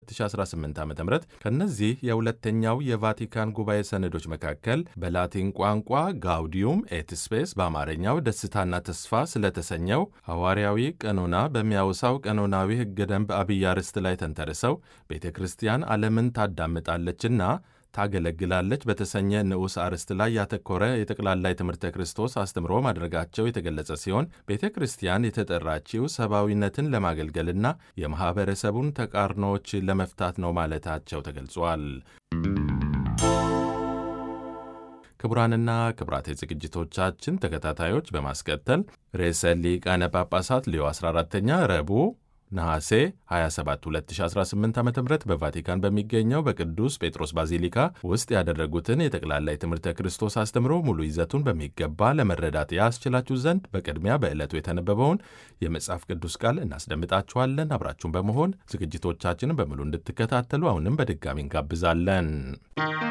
2018 ዓ ም ከእነዚህ የሁለተኛው የቫቲካን ጉባኤ ሰነዶች መካከል በላቲን ቋንቋ ጋውዲዩም ኤት ስፔስ በአማርኛው ደስታና ተስፋ ስለተሰኘው ሐዋርያዊ ቀኖና በሚያወሳው ቀኖናዊ ሕገ ደንብ አብይ አርዕስት ላይ ተንተርሰው ቤተ ክርስቲያን ዓለምን ታዳምጣለችና ታገለግላለች በተሰኘ ንዑስ አርዕስት ላይ ያተኮረ የጠቅላላ የትምህርተ ክርስቶስ አስተምሮ ማድረጋቸው የተገለጸ ሲሆን ቤተ ክርስቲያን የተጠራችው ሰብአዊነትን ለማገልገልና የማኅበረሰቡን ተቃርኖዎች ለመፍታት ነው ማለታቸው ተገልጿል። ክቡራንና ክቡራት የዝግጅቶቻችን ተከታታዮች በማስከተል ርዕሰ ሊቃነ ጳጳሳት ሌዮ 14ኛ ረቡዕ ነሐሴ 27 2018 ዓ ም በቫቲካን በሚገኘው በቅዱስ ጴጥሮስ ባዚሊካ ውስጥ ያደረጉትን የጠቅላላ የትምህርተ ክርስቶስ አስተምሮ ሙሉ ይዘቱን በሚገባ ለመረዳት ያስችላችሁ ዘንድ በቅድሚያ በዕለቱ የተነበበውን የመጽሐፍ ቅዱስ ቃል እናስደምጣችኋለን። አብራችሁን በመሆን ዝግጅቶቻችንን በሙሉ እንድትከታተሉ አሁንም በድጋሚ እንጋብዛለን።